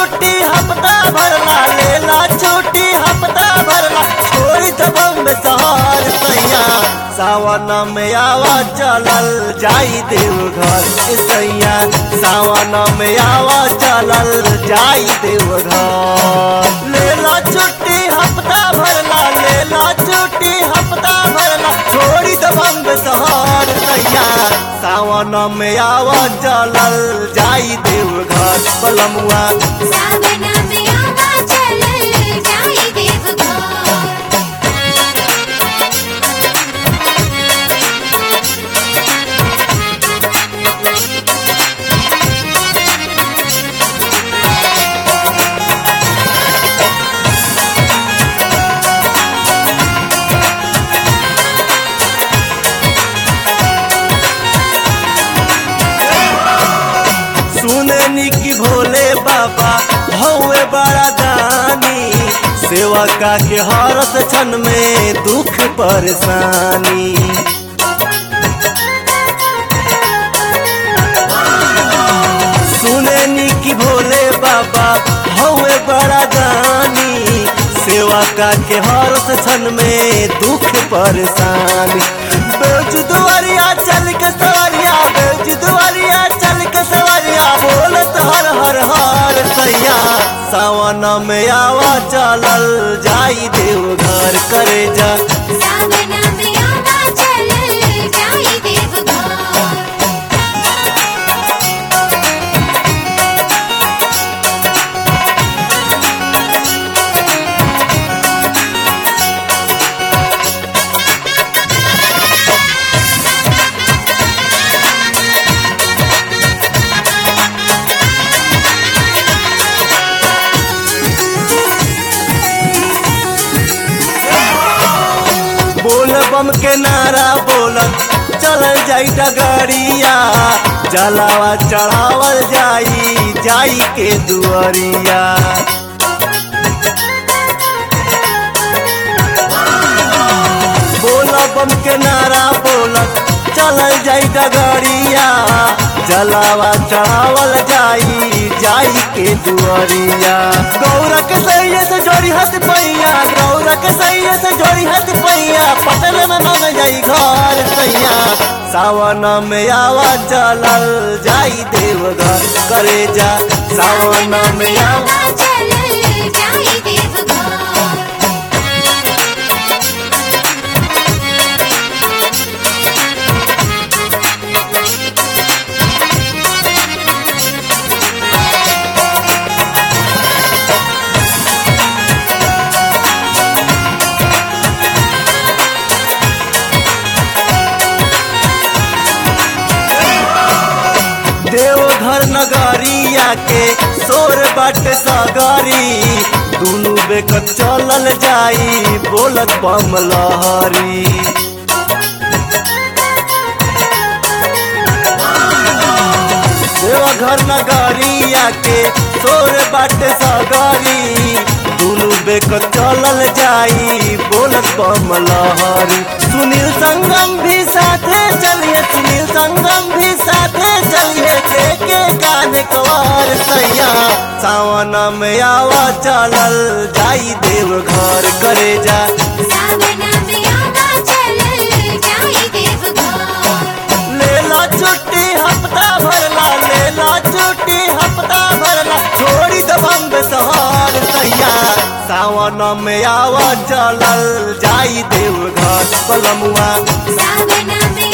छुट्टी हफ्ता भरला लेला छुट्टी हफ्ता भरला छोड़ी तो बम्बे शहर सैया सावन में आवा चलल जाई देवघर ए सैया सावन में आवा चलल जाई देवघर लेला छुट्टी हफ्ता भरला लेला छुट्टी हफ्ता भरला छोड़ी तो बम्बे शहर सैया सावन में आवा चलल जाई देवघर पलमुआ सावन में आवा चलल जाई देवघर सुननी की भोले बाबा हौवे बड़ा दानी सेवा का के हरत क्षण में दुख परेशानी सुननी की भोले बाबा हौवे बड़ा दानी सेवा का के हरत क्षण में दुख परेशानी बेच दुआरिया चल के सवरिया बेच दुआरिया चल के सवरिया बोलत हर हर हर सैया सावन में आवा चलल जाई देवघर करे जा सावन में आवा चलल जाई देवघर बोल बम के नारा बोलत चलल जाई डगरिया जलावा चढ़ावल जाई जाई के दुआरिया बोल बम के नारा बोलत चलल जाई डगरिया जलावा चढ़ावल जाई जाई के दुआरिया गौरा के सैया से जोड़ी हाथ पैया गौरा के सैया से जोड़ी हाथ पैया पटल में मांग जाई घर सैया सावन में आवा चलल जाई देवघर करे जा सावन में आवा आवा चलल जाई देवघर देवघर नगरिया के सोर बाट सगरी दुनु बेकत चलल जाई बोलत बम लहरी देवघर नगरिया के सोर बाट सगरी दुनु बेकत चलल जाई बोलत बम लहरी सुनील संगम भी साथे चलिए सुनील संगम भी साथे चलिए के के काने कवार सैया सावन में आवा चलल जाई देवघर करे जा सावन में आवा चलल जाई देवघर लेला छुट्टी हफ्ता भरला लेला छुट्टी हफ्ता भरला छोड़ी द बम्बे शहर सैया सावन में आवा चलल जाई देवघर पलमुआ सावन में